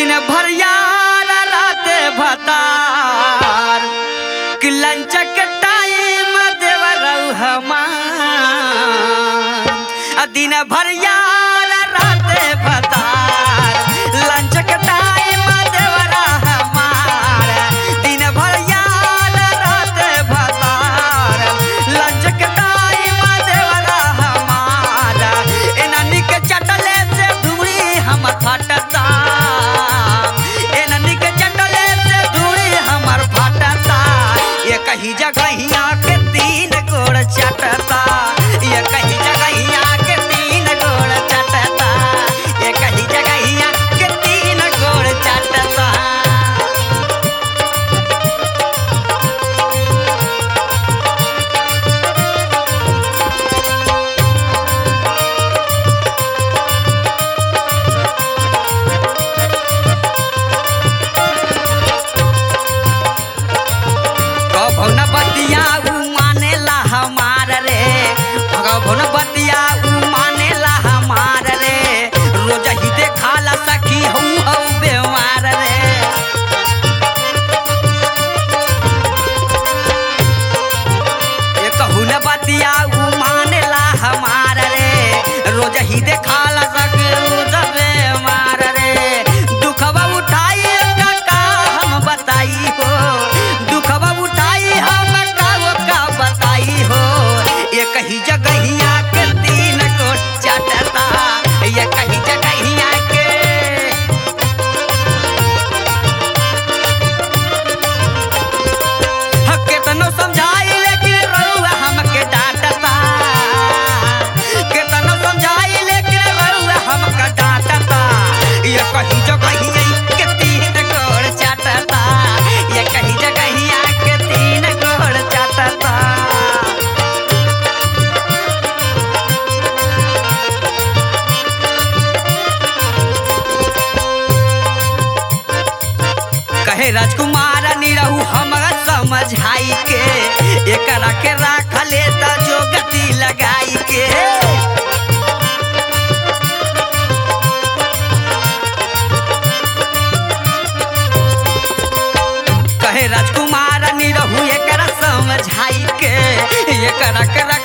दिन भर यार रात भतार कि लंचक टाइम देवरऊ हमार आ दिन भर यार रात भतार लंचक टाइम देवरा हमार दिन भर यार रात भतार लंचक टाइम देवरा हमार एननी के चटले से धुरी हमर फटता एननी के चटले से धुरी हमर फटता ये कही जगहिया के तीन गोड़ चटता ये कही जगहिया के तीन गोड़ चटता ये कही जगहिया के तीन गोड़ चटता कभो न बतिया उ मानेला हमार रे कभो न बतिया उ मानेला हमार रे रोज ही देखाला सखी हूँ हूँ बेमार रे ये कहू न बतिया उ मानेला हमार रे रोज ही देखाला सखी रोज बेमार रे दुखवा उठाई का हम बताई हो दुखवा उठाई हम का का बताई हो ये कही जगहिया के तीन को चटता ये कही जगहिया के केतनो समझाई लेकिन रउआ हमके डांटता केतनो समझाई लेकिन रउआ हमके डांटता ये कहीं जगहिया के तीन गोड़ चाटता ये कहीं जगहिया के तीन गोड़ चाटता कहे राजकुमार निरहू हमरा समझाई के एकरा के राख ले त जो गति लगाई के कहे राजकुमार निरहू एकरा समझाई के एकरा के